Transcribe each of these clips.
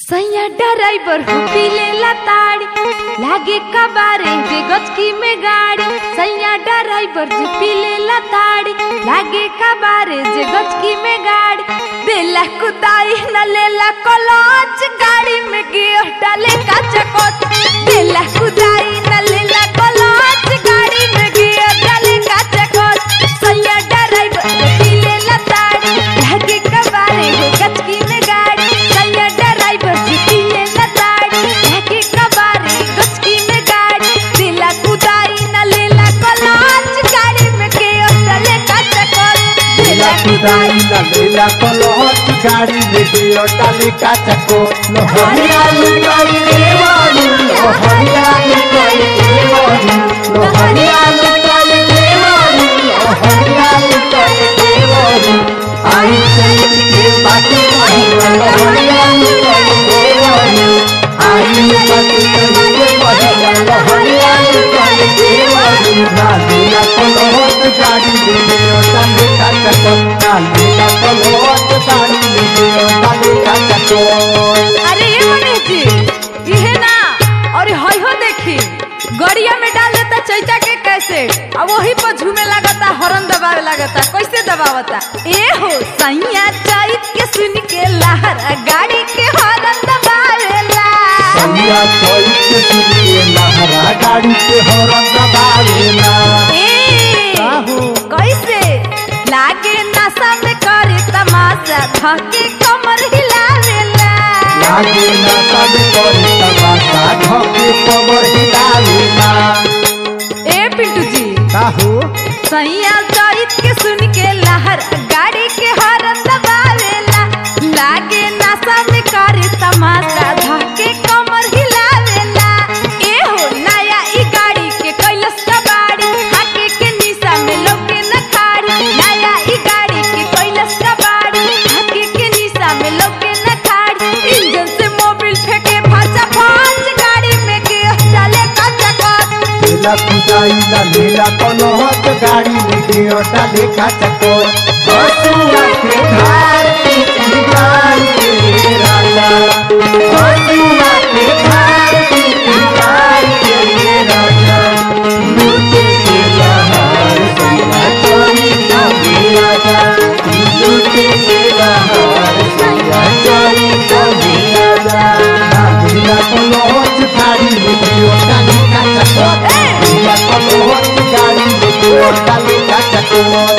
सैया ड्राइवर हो पीले ताड़ी लागे कबारे जे गचकी में गाड़ी सैया ड्राइवर जो पीले ताड़ी लागे कबारे जे गचकी में गाड़ी देला कुदाई न लेला कलच गाड़ी में गियर डाले का चकोच देला कुदाई न लेला कलच गाड़ी में गियर डाले का चकोच सैया ड्राइवर जो पीले ताड़ी लागे कबारे हो गचकी में गाड़ी सैया ड्राइवर जी पीले ताड़ी लागे कबारे गचकी में गाड़ी दिला कुदाई न लेला कलच गाड़ी में गियर डाले का चकोच लीला कुदाई ना लीला कलहट गाड़ी में गियो डाली काचको लोहरिया लुकाई देवानी लोहरिया लुकाई देवानी लोहरिया लुकाई देवानी लोहरिया लुकाई देवानी आई चल के बाकी महिला लोहरिया लुकाई देवानी आई बाकी के महिला लोहरिया लुकाई देवानी ना लीला कलहट गाड़ी में गियो डाली काचको ना लीला कलहट गाड़ी में गियो डाली काचको अरे ये मनीष जी इहे ना और हई हो देखी गड़िया में डाल देता चैता के कैसे अब वही पर झूमे लगता हॉर्न दबावे लगता कैसे दबावता ए हो सैया चैत के सुन के लहरा गाड़ी के हॉर्न दबावेला सैया चोई के सुनिए लहरा गाड़ी के हॉर्न दबावेला ए काहू? कैसे लागे नशा में करे तमाशा धके कमर हिलावेला लागे ना सब करे तमाशा ढोके कमर हिलावेला ए पिंटू जी काहू सैया चैत के सुन के लहर गाड़ी के हॉर्न दबावेला लागे नशा में करे तमाशा धके कमर हिलावेला ए हो नया ई गाड़ी के कैलस कबाड़ी हाके के निशा में लोके न खाड़ी नया ई गाड़ी के कैलस कबाड़ी हाके के निशा में लोके न खाड़ी इंजन से मोबिल फेंके फाचा फाच गाड़ी में के चले कच्चा कच लीला कुदाई ना लीला कलहट गाड़ी में गियो डाली काचको बसुआ के धार की गाड़ी के राजा बसुआ के धार की गाड़ी के राजा लूटे के लहार सैया चोरी ना राजा लूटे के लहार सैया चोरी ना राजा लीला कलहट गाड़ी में गियो डाली काचको लीला कलहट गाड़ी में गियो डाली काचको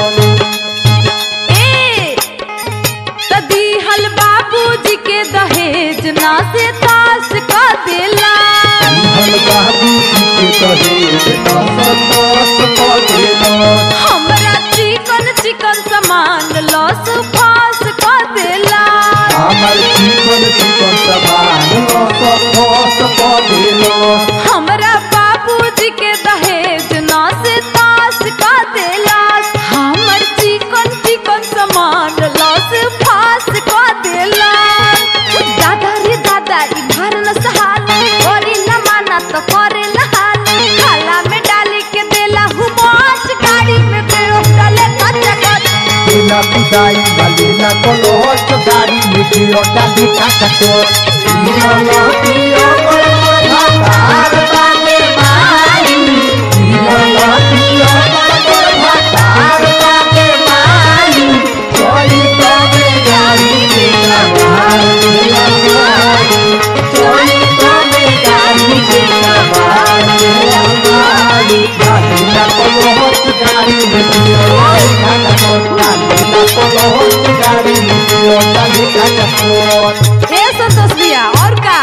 ए त दिहल बाबूजी के दहेज ना से तास का देला हम बाबू जी के दहेज दस दस पदेलो हमरा चिकन चिकन सामान लॉस फास का देला हमर जीवन जीवन समान दस दस पदेलो हमरा बाबूजी के दहेज ना से तास का देला हमर चिकन चिकन सामान लॉस फास का देला दादा रे दादा ई घर न सहाल करी न माना तो करे न हाल खाला में डाली के देला हुमाच गाड़ी में देओ डाले कच्चा कच लीला कुदाई ना लीला कलहट गाड़ी में गियो डाली काचको लीला लतियो पर भातार बागे माई लीला लतियो पर भातार बागे माई कोई तबे गाड़ी के सवार लीला माई कोई तबे गाड़ी के सवार लीला माई लीला कलहट गाड़ी में गियो डाली काचको लीला कलहट गाड़ी में गियो डाली काचको ए संतोष भैया और का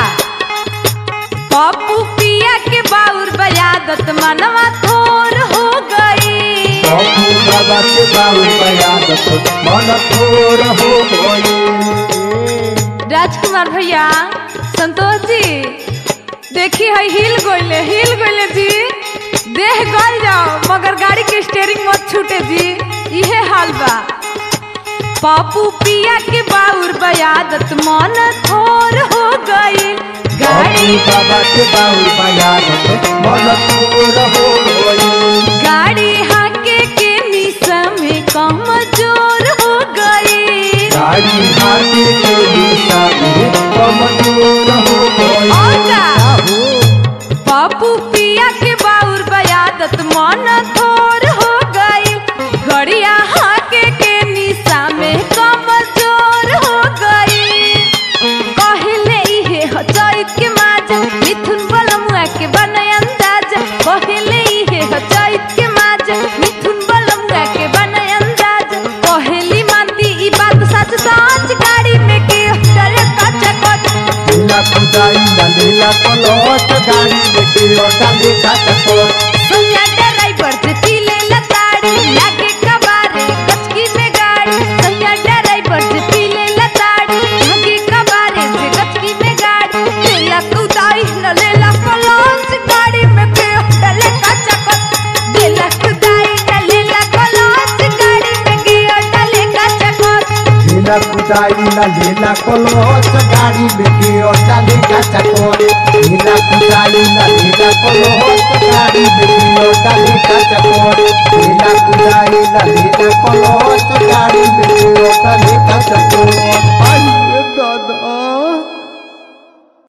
पप्पू पिया के बाउर बयादत मनवा थोर हो गई बाबू बाबा के बाबू बयादत मन थोर हो गई राजकुमार भैया संतोष जी देखी है हिल गोइले हिल गोइले जी देह गल जाओ मगर गाड़ी के स्टेयरिंग मत छूटे जी इहे हाल बा पापू पिया के बाउर बयादत मन थोर हो गई गाड़ी बाबू बाबा के बाबू बयादत मन थोर हो गई गाड़ी हाके के निशा में कमजोर हो गई गाड़ी हाथी के दिशा में कमजोर कुदाई ना लेला कलच गाड़ी लेके डाले का चकोर सैया ड्राइवर जे पीले लताड़ी लागे कबारे गचकी में गाड़ी सैया ड्राइवर जे पीले लताड़ी लागे कबारे जे गचकी में गाड़ी लेला कुदाई न लेला कलंच गाड़ी में पे डले का चकत लेला कुदाई न लेला कलंच गाड़ी में गियो डले का चकत लेला कुदाई ना लेला कलच गाड़ी लेके डाले का चकोर लेला कुदाई ना लेला कलच गाड़ी लेके डाले का चकोर लेला कुदाई ना लेला कलच गाड़ी लेके डाले